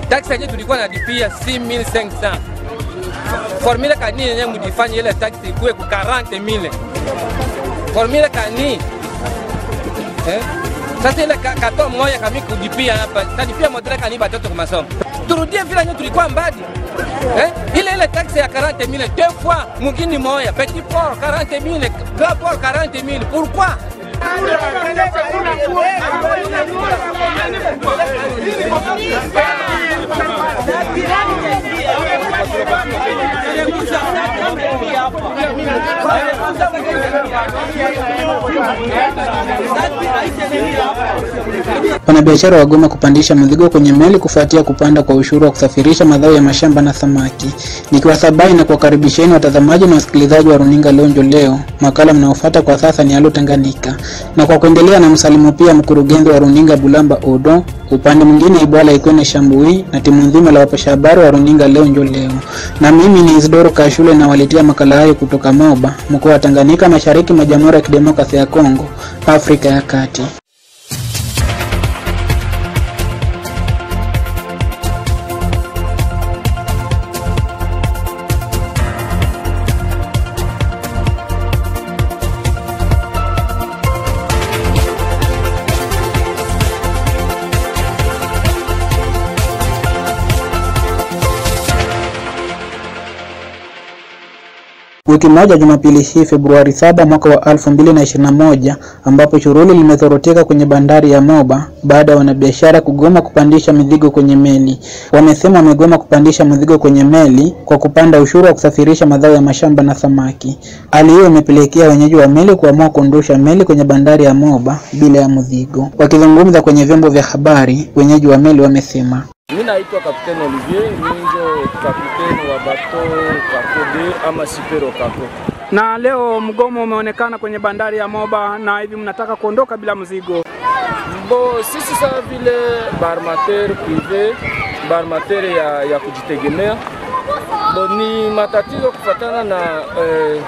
taksi yenyewe tulikuwa nalipia 6500 formule kani yenyewe mjifanye ile taksi ikuwe ku 40000 formule kani eh? Sasa ile ka- kato moya kami kujipia hapa talipia modele kani batoto kwa masomo turudie vile yenyewe tulikuwa mbali eh? ile ile taxe ya 40000 deux fois mugini moya petit port 40000 grand port 40000 pourquoi Wanabiashara wagoma kupandisha mizigo kwenye meli kufuatia kupanda kwa ushuru wa kusafirisha mazao ya mashamba na samaki. Nikiwasabai na kuwakaribisheni watazamaji na wasikilizaji wa runinga Lonjo leo, makala mnaofuata kwa sasa ni Halo Tanganyika, na kwa kuendelea na msalimu pia mkurugenzi wa runinga Bulamba Odo, upande mwingine Ibwala Ikwene Shambui na timu nzima la wapasha habari wa runinga Lonjo leo, na mimi ni Isidoro Kashule na waletea makala hayo kutoka Moba, mkoa wa Tanganyika, mashariki mwa Jamhuri ya Kidemokrasia ya Kongo, Afrika ya Kati. Wiki moja Jumapili hii Februari 7 mwaka wa 2021 ambapo shughuli limezoroteka kwenye bandari ya Moba baada ya wanabiashara kugoma kupandisha mizigo kwenye meli. Wamesema wamegoma kupandisha mizigo kwenye meli kwa kupanda ushuru wa kusafirisha mazao ya mashamba na samaki. Hali hiyo imepelekea wenyeji wa meli kuamua kuondosha meli kwenye bandari ya Moba bila ya mzigo. Wakizungumza kwenye vyombo vya habari, wenyeji wa meli wamesema Mi naitwa Kapteni Olivier, mi njo kapteni wa bato Kako D ama Sipero Kako. Na leo mgomo umeonekana kwenye bandari ya Moba na hivi mnataka kuondoka bila mzigo. Bo sisi sawa vile barmater prive barmater ya, ya kujitegemea bo ni matatizo kufatana na eh,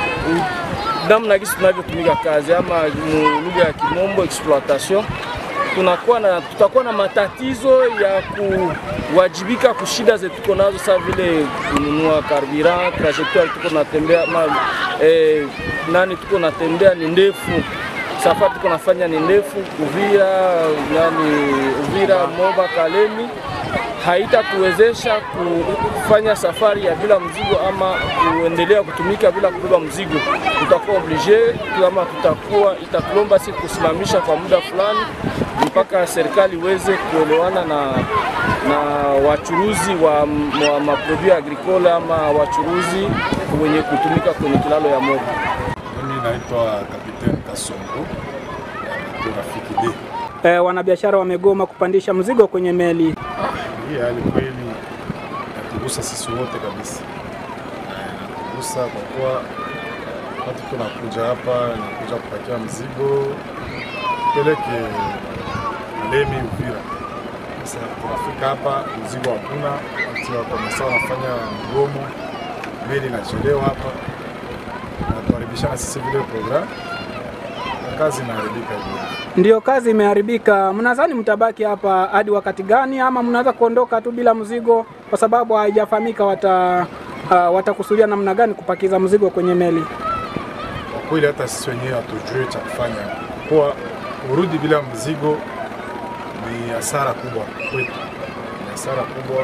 u- namna gisi tunavyotumika kazi ama mu lugha ya kimombo exploitation tunakuwa na tutakuwa na matatizo ya kuwajibika kushida zetu tuko nazo, saa vile kununua carburant, trajectoire tuko natembea ma, eh, nani tuko natembea ni ndefu, safari tuko nafanya ni ndefu, Uvira nani Uvira Moba Kalemi haitatuwezesha kufanya safari ya bila mzigo ama kuendelea kutumika bila kubeba mzigo. Tutakuwa oblige kama tutakuwa itatulomba si kusimamisha kwa muda fulani mpaka serikali iweze kuelewana na, na wachuruzi wa, wa maprodui agricole ama wachuruzi wenye kutumika kwenye kilalo ya Moba. Mimi naitwa Kapiteni Kasongo ya Rafiki D. E, wanabiashara wamegoma kupandisha mzigo kwenye meli. Hii hali kweli natugusa sisi wote kabisa, Eh, natugusa kwa kuwa wakati tunakuja hapa nakuja kupakia mzigo peleke Lemi Uvira. Sasa tunafika hapa mzigo hakuna, wakati wakomesa wanafanya mgomo, meli inachelewa hapa, natuharibishana sisi vile program na kazi inaharibika hivyo. Ndiyo, kazi imeharibika. Mnadhani mtabaki hapa hadi wakati gani, ama mnaweza kuondoka tu bila mzigo, kwa sababu haijafahamika wata uh, watakusudia namna gani kupakiza mzigo kwenye meli? Kwa kweli hata sisi wenyewe hatujui cha kufanya, kwa kurudi bila mzigo ni hasara kubwa kwetu, ni hasara kubwa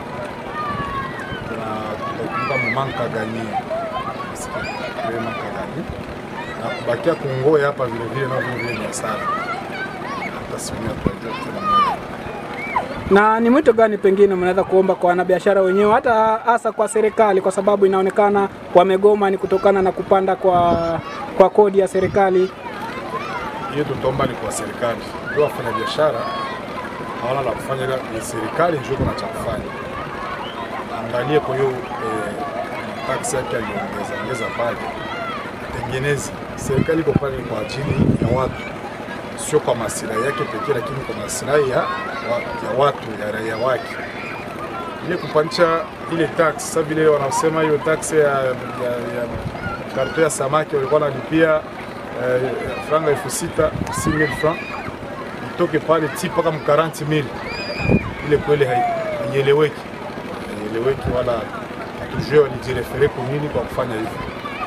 na tutakumbuka mumanka gani manka gani na kubakia kungoe hapa vile vile nao vile vile ni hasara, hata sisi wenyewe hatujui tena mwenyewe. Na ni mwito gani pengine mnaweza kuomba kwa wanabiashara wenyewe, hata hasa kwa serikali, kwa sababu inaonekana wamegoma ni kutokana na kupanda kwa kwa kodi ya serikali. hiyo tutaomba ni kwa serikali, ndio wafanya biashara hawana la kufanya, ila ni serikali ndio kuna cha kufanya. Angalie kwa hiyo eh, taksi yake aliongeza ongeza pale, tengeneze. Serikali iko pale kwa ajili ya watu, sio kwa maslahi yake pekee, lakini kwa maslahi ya, wa, ya watu ya raia wake. Ile kupandisha ile tax, sasa vile wanasema hiyo tax ya, ya, ya karto ya samaki walikuwa wanalipia eh, franga elfu sita 6000 francs itoke pale ti mpaka mu 40000 ile kweli hai- haieleweki, haieleweki wala hatujue walijirefere kwa nini kwa kufanya hivyo.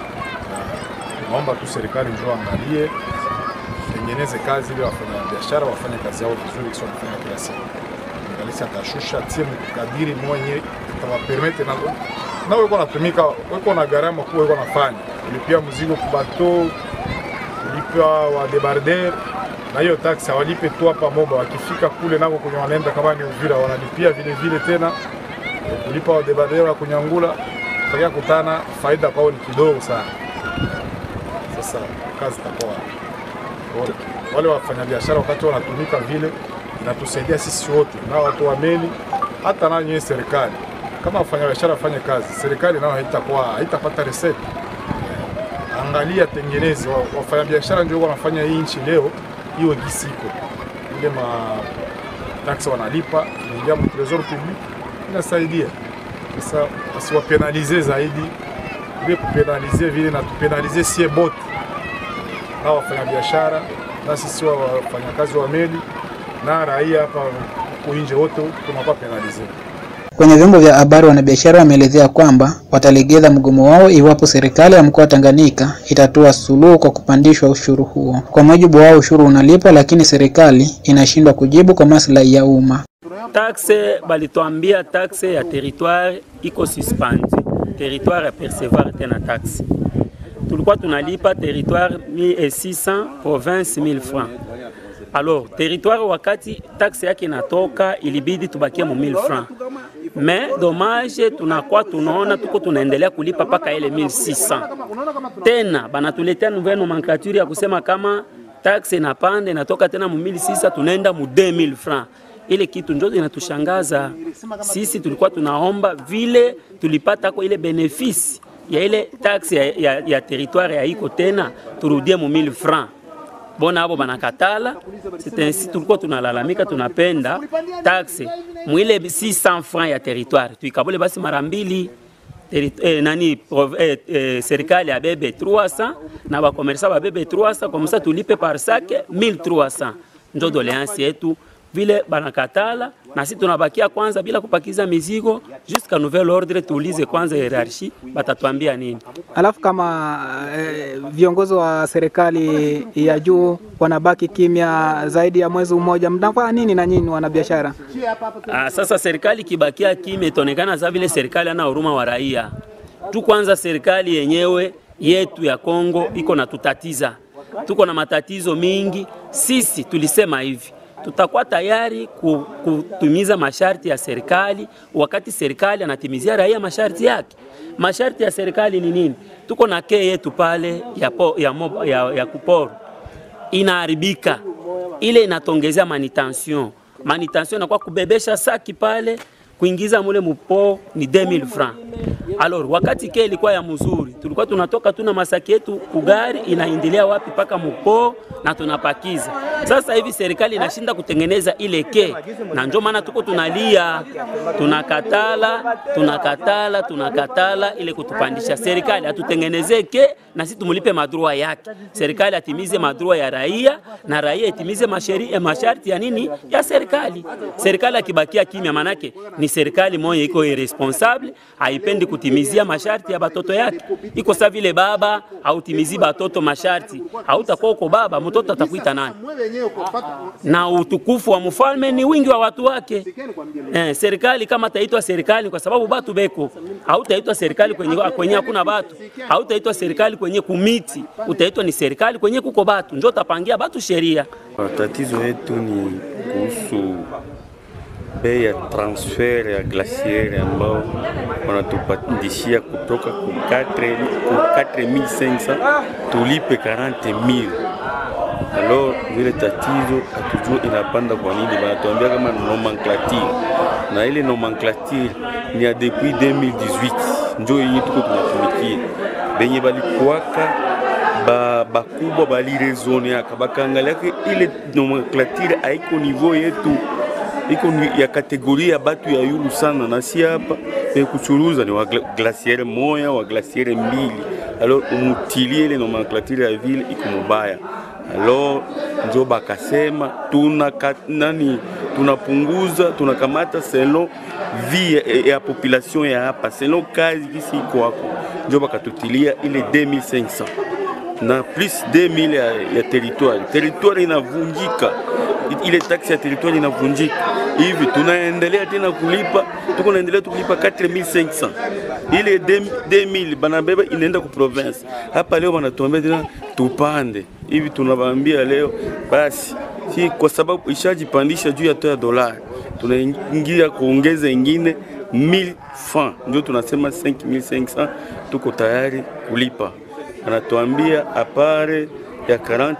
Na Naomba tu serikali njoo angalie, tengeneze kazi ili wafanya biashara wafanye kazi yao vizuri, kisha wanafanya kila siku. Angalisi atashusha tie mkadiri mwenye itawapermete na na weko natumika weko na gharama kubwa weko nafanya kulipia mzigo kubato kulipa wa debarder na hiyo taksi hawalipe tu hapa Moba, wakifika kule nako kwenye wanaenda kama ni Uvira wanalipia vile vile tena kulipa wa debarder wa kunyangula, utakia kutana faida kwao ni kidogo sana. Sasa kazi itakuwa bora. wale wafanyabiashara wakati wanatumika vile, inatusaidia sisi wote na watu wa meli, hata na nyewe serikali. Kama wafanyabiashara wafanye kazi, serikali nayo haitakuwa haitapata reseti angalia tengenezi wa- wafanyabiashara ndio wanafanya hii nchi leo iwe gisi iko ile ma taksi wanalipa inaingia mu tresor public inasaidia sasa wasiwapenalize zaidi ile kupenalize vile na tupenalize sie bote na wafanyabiashara na sisi wa wafanyakazi wa meli na raia hapa huku nje wote tunakuwa penalize Kwenye vyombo vya habari wanabiashara wameelezea kwamba watalegeza mgomo wao iwapo serikali ya mkoa wa Tanganyika itatoa suluhu kwa kupandishwa ushuru huo. Kwa mujibu wao, ushuru unalipwa, lakini serikali inashindwa kujibu kwa maslahi ya umma. taxe balituambia taxe ya territoire iko suspendi, territoire ya percevoir tena taxe. Tulikuwa tunalipa territoire 1600 province 1000 francs. Alors territoire wakati taxe yake inatoka ilibidi tubakie mu 1000 francs. Mais dommage tunakuwa tunaona tuko tunaendelea kulipa paka ile 1600. Tena banatuletea nouvelle nomenclature ya kusema kama taxe inapanda inatoka tena mu 1600 tunaenda mu 2000 francs ile kitu ndio inatushangaza sisi. Tulikuwa tunaomba vile tulipata kwa ile benefisi ya ile taxe ya, ya, ya territoire ya iko tena turudie mu 1000 francs bona abo banakatala. C'est ainsi tulikuwa tunalalamika, tunapenda taxe mwile 600 francs ya territoire tuikabule basi mara mbili Teri- eh, nani prov- eh, eh, serikali abebe 300 na bakomersa babebe 300 komsa tulipe par sac 1300 njo doleansi yetu vile banakatala na sisi tunabakia kwanza bila kupakiza mizigo jusqu'à nouvel ordre tuulize kwanza hierarchie batatuambia nini Alafu kama eh, viongozi wa serikali ya juu wanabaki kimya zaidi ya mwezi mmoja, mnafanya nini na nyinyi wanabiashara? Ah, sasa serikali kibakia kimya itaonekana za vile serikali ana huruma wa raia tu. Kwanza serikali yenyewe yetu ya Kongo iko na tutatiza, tuko na matatizo mingi. Sisi tulisema hivi tutakuwa tayari ku- kutimiza masharti ya serikali wakati serikali anatimizia raia masharti yake. Masharti ya serikali ni nini? Tuko na kee yetu pale ya, po, ya, mob, ya, ya kuporo inaharibika, ile inatongezea manutention. Manutention inakuwa kubebesha saki pale kuingiza mule mupo ni 2000 francs. Alors wakati ke ilikuwa ya mzuri, tulikuwa tunatoka tuna masaki yetu kugari inaendelea wapi paka mupo na tunapakiza. Sasa hivi serikali inashinda kutengeneza ile ke, na ndio maana tuko tunalia, tunakatala, tunakatala, tunakatala ile kutupandisha. Serikali atutengenezee ke na sisi tumulipe madrua yake. Serikali atimize madrua ya raia na raia itimize masheri, eh, masharti ya nini ya serikali. Serikali akibakia kimya, manake ni serikali moja iko irresponsable, haipendi kutimizia masharti ya batoto yake. Iko sa vile baba hautimizi batoto masharti, hautakuwa uko baba, mtoto atakuita nani? Na utukufu wa mfalme ni wingi wa watu wake. Eh, serikali kama taitwa serikali kwa sababu batu beko, hautaitwa serikali kwenye kwenye hakuna batu, hautaitwa serikali kwenye kumiti, utaitwa ni serikali kwenye kuko batu, njo tapangia batu sheria. Tatizo yetu ni kuhusu bei ya transfer ya glaciere ambao wanatupandishia kutoka ku 4 ku 4500 tulipe 40000 alors vile tatizo hatujua inapanda kwa nini, banatuambia kama nomenclature, na ile nomenclature ni ya depuis 2018 njo yenye tuko tunatumikia, benye balikuwaka ba bakubwa balirezoneaka bakaangaliaka ile nomenclature haiko niveau yetu iko ni ya kategoria ya batu ya yulu sana, na si hapa pe kuchuruza ni wa gla- glaciere moya wa glaciere mbili, alors umutilie ile nomenclature ya vile iko mubaya alo njo bakasema tuna nani tunapunguza tunakamata selon vie ya, ya population ya hapa selon kazi kisi iko hako, njo bakatutilia ile 2500 na plus 2000 ya, ya territoire. Territoire inavunjika, ile taksi ya territoire inavunjika hivi, tunaendelea tena kulipa, tuko naendelea tukulipa 4500 ile 2000 banabeba inaenda ku province. Hapa leo banatuambia tena tupande hivi, tunawaambia leo basi si kwa sababu ishajipandisha juu ya toa dolari, tunaingia kuongeza ingine 1000 francs, ndio tunasema 5500 tuko tayari kulipa anatuambia apare ya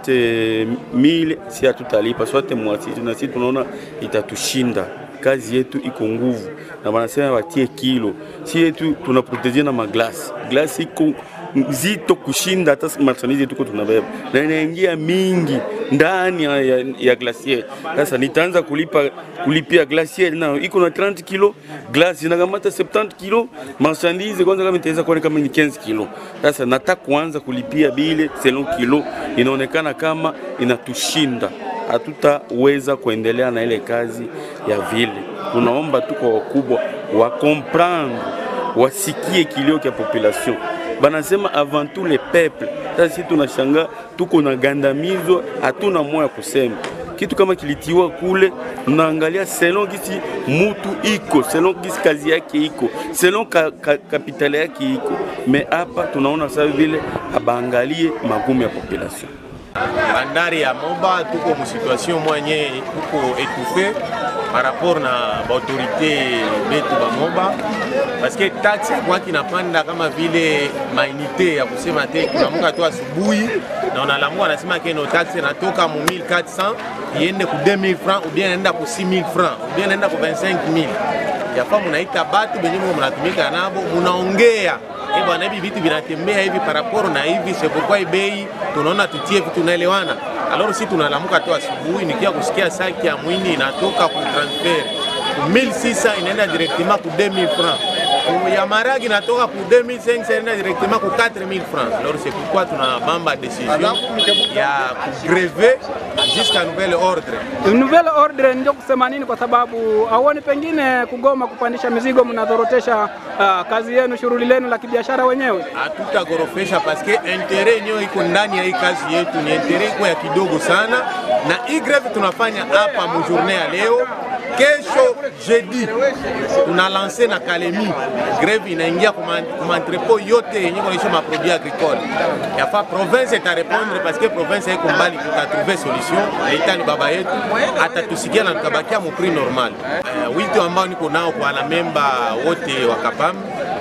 40 si hatutalipa swate mwasi, na sisi tunaona itatushinda. Kazi yetu iko nguvu, na wanasema watie kilo, si yetu tunaproteje na maglasi. Glasi iko nzito kushinda hata marchandise tuko tunabeba, na inaingia mingi ndani ya, ya, ya glacier. Sasa nitaanza kulipa kulipia glacier na iko na 30 kilo, glace inakamata 70 kilo, marchandise kwanza kama itaweza kuwa kama ni 15 kilo. Sasa nataka kuanza kulipia bile selon kilo, inaonekana kama inatushinda, hatutaweza kuendelea na ile kazi ya vile. Tunaomba tu kwa wakubwa wa comprendre, wasikie kilio cha population banasema avant tout le peuple. Sasa sisi tunashanga tuko na gandamizwa, hatuna moya kusema kitu kama kilitiwa kule, unaangalia selon gisi mutu iko, selon gisi kazi yake iko, selon ka, ka, kapitali yake iko. Me hapa tunaona sasa vile abaangalie magumu ya population. bandari ya Moba tuko mu situation mwenye tuko étouffé par rapport na baautorité betu ba Moba parce que taxe kwa kinapanda kama vile mainite ya kusema te kunamuka tu asubuhi na unalamuka anasema keno taxe natoka mu 1400 iende ku 2000 francs ou bien inaenda ku 6000 francs ou bien inaenda ku 25000 yafa munaita batu benye mko mnatumika nabo munaongea Eh bwana, hivi vitu vinatembea hivi paraporo na hivi, c'est pourquoi bei tunaona tutie vitu naelewana. Alors si tunalamuka tu asubuhi, nikia kusikia saki ya mwini inatoka ku transfer ku 1600 inaenda directement ku 2000 francs ya maragi inatoka ku 2500 inaenda directement ku 4000 francs. Alors c'est pourquoi tunabamba decision ya kugrever jusqu'à nouvel ordre. Nouvelle ordre ndio kusema nini? Kwa sababu auoni pengine kugoma kupandisha mizigo mnadhorotesha uh, kazi yenu, shughuli lenu la kibiashara wenyewe? Hatutagorofesha paske intere yenyewe iko ndani ya hii kazi yetu, ni intere iko ya kidogo sana, na hii greve tunafanya hapa mu journée ya leo kesho jeudi tuna lance na Kalemi greve inaingia kuma entrepot yote yenye kunaisha maproduit agricole. Yafa province itarepondre parce que province iko mbali, tutatrouve solution. Leta ni baba yetu, atatusikia na tukabakia mu prix normal. Uh, wito ambao niko nao kwa wanamemba wote wa Kapam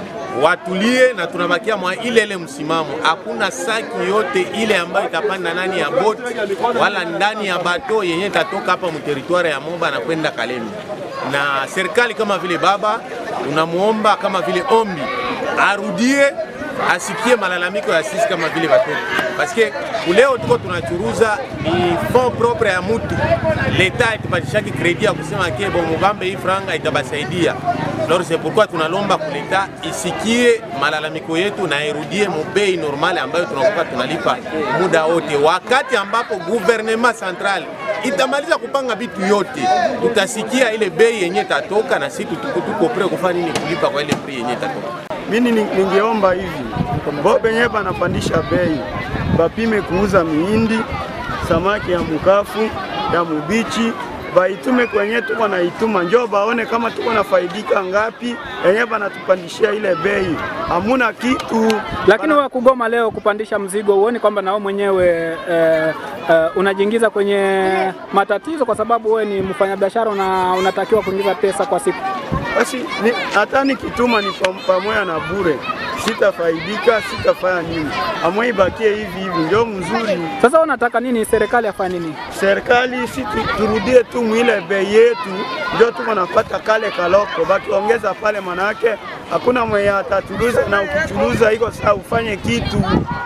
watulie na tunabakia mwa ile ile msimamo. Hakuna saki yote ile ambayo itapanda ndani ya boti wala ndani ya bato yenye itatoka hapa mteritwari ya Moba na kwenda Kalemi. Na serikali kama vile baba, tunamuomba kama vile ombi arudie asikie malalamiko ya sisi kama vile watoto, paske kuleo tuko tunachuruza ni fond propre ya mutu. Leta itupatishaki kredi ya kusema ke bon Mugambe hii franga itabasaidia Alors c'est pourquoi tunalomba kuleta isikie malalamiko yetu na irudie mubei normale ambayo tunakuwa tunalipa muda wote, wakati ambapo gouvernement central itamaliza kupanga vitu yote, tutasikia ile bei yenye tatoka na sisi tuko tuko pre kufanya nini kulipa kwa ile bei yenye tatoka. Mimi ningeomba hivi bo benye banapandisha bei bapime kuuza mihindi, samaki ya mukafu ya mubichi baitume kwenye tuko naituma, njoo baone kama tuko nafaidika ngapi, yenye banatupandishia ile bei, hamuna kitu. Lakini wewe kugoma leo kupandisha mzigo, huoni kwamba nao mwenyewe eh, eh, unajiingiza kwenye matatizo, kwa sababu wewe ni mfanyabiashara na unatakiwa kuingiza pesa kwa siku? Basi hata nikituma ni pamoja na bure, sitafaidika, sitafanya nini, amwe ibakie hivi hivi, ndio mzuri. Sasa unataka nini? Serikali afanye nini? Serikali si turudie tu mwile bei yetu, ndio tuko napata kale kaloko, bakiongeza pale, manake hakuna mwenye atatuliza, na ukichuluza iko saa ufanye kitu.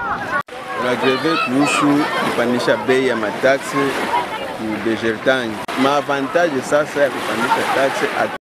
Tunagreve kuhusu kupandisha bei ya mataksi ku Degertani. Maavantaje sasa ya kupandisha taksi